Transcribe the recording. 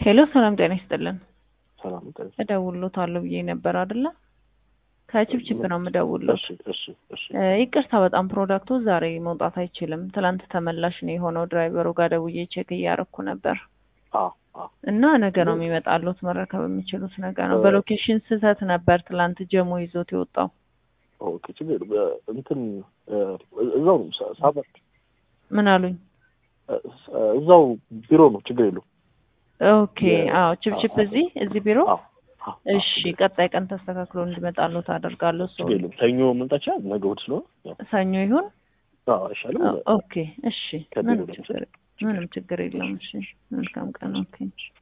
ሄሎ ሰላም ጤና ይስጥልን። ሰላም ጤና እደውልሎታለሁ ብዬ ነበር አይደለ? ከችፕችፕ ነው የምደውልሎት። እሺ እሺ እሺ እ ይቅርታ በጣም ፕሮዳክቱ ዛሬ መውጣት አይችልም። ትላንት ተመላሽ ነው የሆነው። ድራይቨሩ ጋር ደውዬ ቼክ እያረኩ ነበር አ አ እና ነገ ነው የሚመጣሉት። መረከብ የሚችሉት ነገ ነው። እ በሎኬሽን ስህተት ነበር ትላንት ጀሞ ይዞት የወጣው። ኦኬ ችግር በ- እንትን እ እዛው ነው ሳ- ሳበር ምን አሉኝ? እ እዛው ቢሮ ነው ችግር የለውም። ኦኬ አዎ፣ ችፕችፕ እዚህ እዚህ ቢሮ። አዎ አዎ፣ እሺ ቀጣይ ቀን ተስተካክሎ እንዲመጣሉት አደርጋለሁ። ሰው ችግር የለውም። ሰኞ መምጣት ይችላል። ነገ እሑድ ስለሆነ ያው ሰኞ ይሁን። አዎ አይሻልም? ኦ- ኦኬ እሺ፣ ከቢሮ ምንም ችግር ምንም ችግር የለውም። እሺ መልካም ቀን። ኦኬ